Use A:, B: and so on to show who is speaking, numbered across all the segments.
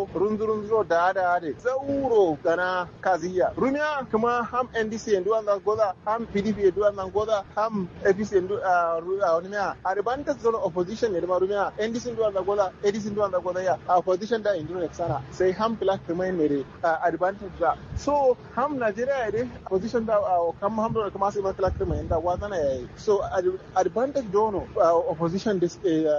A: runzu runzu da da da zauro gana kaziya rumiya kuma ham ndc ndu anda goza ham pdp ndu anda goza ham apc ndu wani miya advantage zone opposition ne da rumiya ndc ndu anda goza adc ndu anda goza ya opposition da indu ne sana sai ham black kuma ne da advantage da so ham nigeria ne opposition da kam ham da kuma sai black kuma da wazana yayi so advantage dono opposition this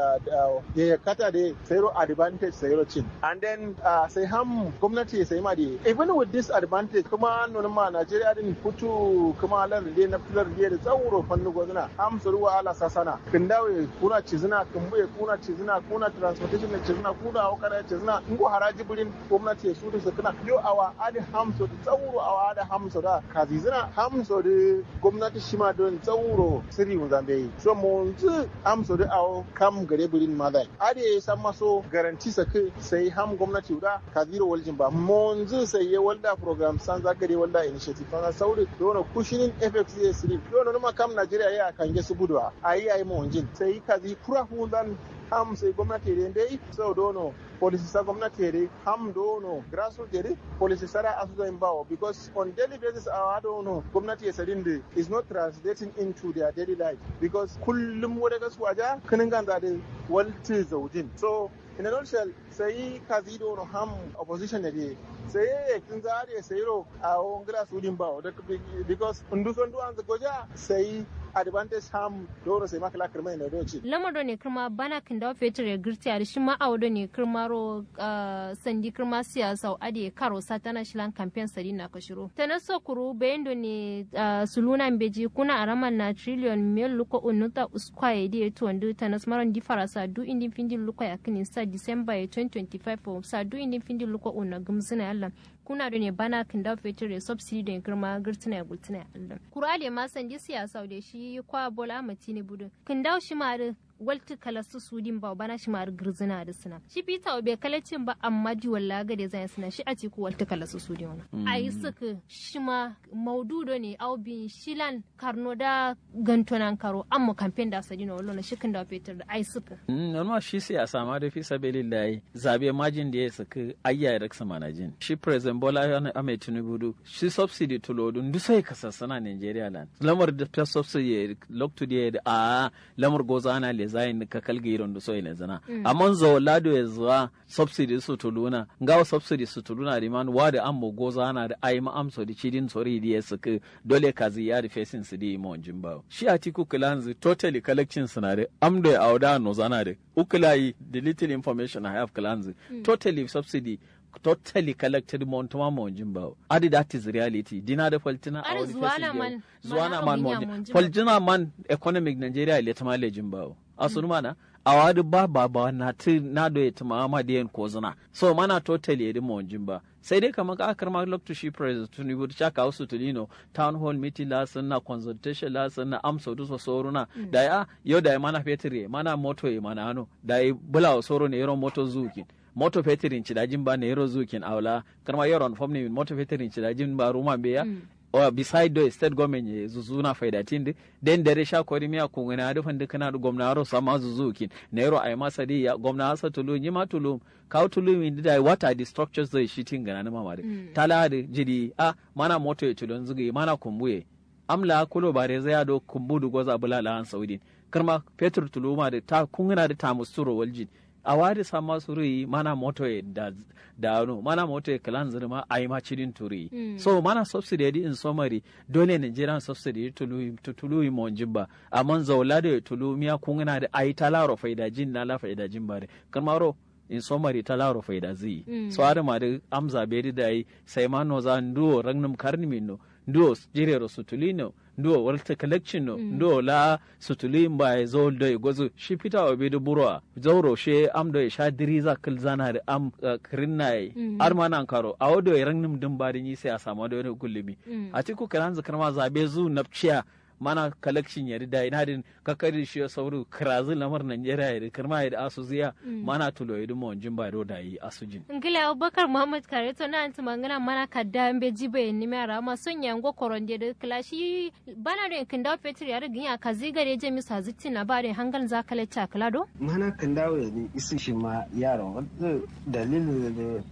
A: ya kata da sayro advantage sayro cin and then sai ham gwamnati sai ma da even with this advantage kuma nuna ma Najeriya din futu kuma lar da na filar da tsauro fannu gozuna ham su ruwa ala sasana kin dawe kuna cizina kin buye kuna cizina kuna transportation na cizina kuna wakara cizina in ko haraji burin gwamnati su da su kana yo awa adi ham so da tsauro awa adi ham so da kazizina ham so da gwamnati shi ma don tsauro sirri mun zambe yi so mun zu ham so da awo kam gare burin ma dai adi san maso garanti sake sai ham gwamnati da kaziro waljin ba mun zu sai ya walda program san zagare walda initiative fana sauri dono kushinin fx ya siri dono numa kam Najeriya ya kange su budwa ayi ayi mu wanjin sai kazi kura hundan ham sai gwamnati da dai sau dono policy sa gwamnati da ham dono grassroots da policy sara asuza in bawo because on daily basis our dono gwamnati ya sadin da is not translating into their daily life because kullum wadda gasu waja kinin ganza da walti zaujin so in a nutshell sai kazi dono ham opposition ne sai ya kin zare sai ro a wongla sudin bawo because nduson duwan goja sai advantage ham doro sai makala kirma ne doci
B: lamar ne kirma bana kin da fetur ya girti a shi ma awo ne kirma ro sandi kirma siyasa ade karo satana shilan campaign sari na kashiro tana so kuru bayan do ne suluna beji kuna araman na trillion mil luko unuta uskwaye di etu wandu tana smaron di farasa du indi findi luko ya kini sa december 2025 sa du indi findi luko una gumsina yalla kuna da ne bana kin da fetur ya subsidy da girma girtina ya gultina ya Allah kurale ma sandi siyasa da shi kwa bola mati ne budun kin da shi ma walti kala su sudin ba bana shi mar girzina da suna shi fita bai kalacin ba amma ji walla ga da zai suna shi a ciku walti kala su sudin wani a yi suka shi ma maududo ne au bin shilan karno da gantonan karo amma kamfen da sadi na wallo na shikin da fetur da ai suka
C: normal shi siyasa ma da fi sabilillahi zabe majin da ya saka ayya da sama na jin shi president bola ahmed tinubu shi subsidy to lodun duk sai ka sassana nigeria land lamar da ta subsidy loktu da a lamar goza ana le zayin ka kalga iron da so ina zana amma zo lado ya zuwa subsidy su tuluna ngawa subsidy su tuluna da man wa da ammo goza ana da ai ma amso da cidin sori da ya saka dole ka ziya da facing su di mo jimba shi a tiku kilanzi totally collection suna da amdo ya auda no zana da ukulai the little information i have kilanzi totally subsidy totally collected montuma monjin ba adi that is reality dina da faltina a wani
B: zuwana man
C: zuwana man monjin faltina man economic nigeria ile ta malejin ba asunu mana a wadi ba ba ba na ti na do ya ma ma da yan kozuna so mana totally yedi monjin ba sai dai kamar ka akar ma lokto shi president tunibu ta ka wasu tulino town hall meeting la na consultation la na amsa du so soruna da ya yau da ya mana fetire mana moto ya mana ano da ya bula soro ne yaron moto zukin moto fetirin cidajin ba na yaro zukin aula karma yaron fom ne moto fetirin cidajin ba ruma beya or beside the state government ye zuzuna faida tindi den dare sha kori miya kungana da fandi kana da gwamna ro sama zuzukin na yaro ai masa di ya gwamna asa tulu ni ma tulu ka tulu min da what are the structures zai shitin gana na mama da tala da jidi a mana moto ya tulun zugi mana kumbuye amla kulo bare zai do kumbudu goza bulala an saudi karma petrol tuluma da ta kungana da tamusturo waljin a wadi sama suri mana moto e da da no mana moto e kalan zirma ai ma cidin turi mm. so mana subsidy di in summary dole Nigerian subsidy tulu tulu mo jibba amman zawla da tulu miya kungana da ai talaro faida jin na la faida jin bare kamaro in summary talaro faida zi mm. so ada ma da amza be da ai sai ma no za ndo ragnum karni minno ndo jirero sutulino ndo walta collection no mm. ndo la sutuli mba zo do e gozo shi pita o be do buro zauro she am do e sha diriza kil zana da am uh, krinna mm. ar mana karo a wodo e rangnim dum ba ni sai a samu da wani gullumi mm. a ciku kalan zakar ma zabe zu napciya mana collection yari da ina din kakari shi sauru krazin lamar Najeriya yari karma yari asu ziya mana tulo yari mo jin ba da yi asu jin
B: ngila Abubakar Muhammad Kare to na anti mangana mana kadda mbe jibe ni mera ma son yango koronde da klashi bana da kin dawo fetur yari ginya kazi gare je misa zitti na bare hangal za kala cha klado
D: mana kan dawo ne isi shi ma yaron dalilin da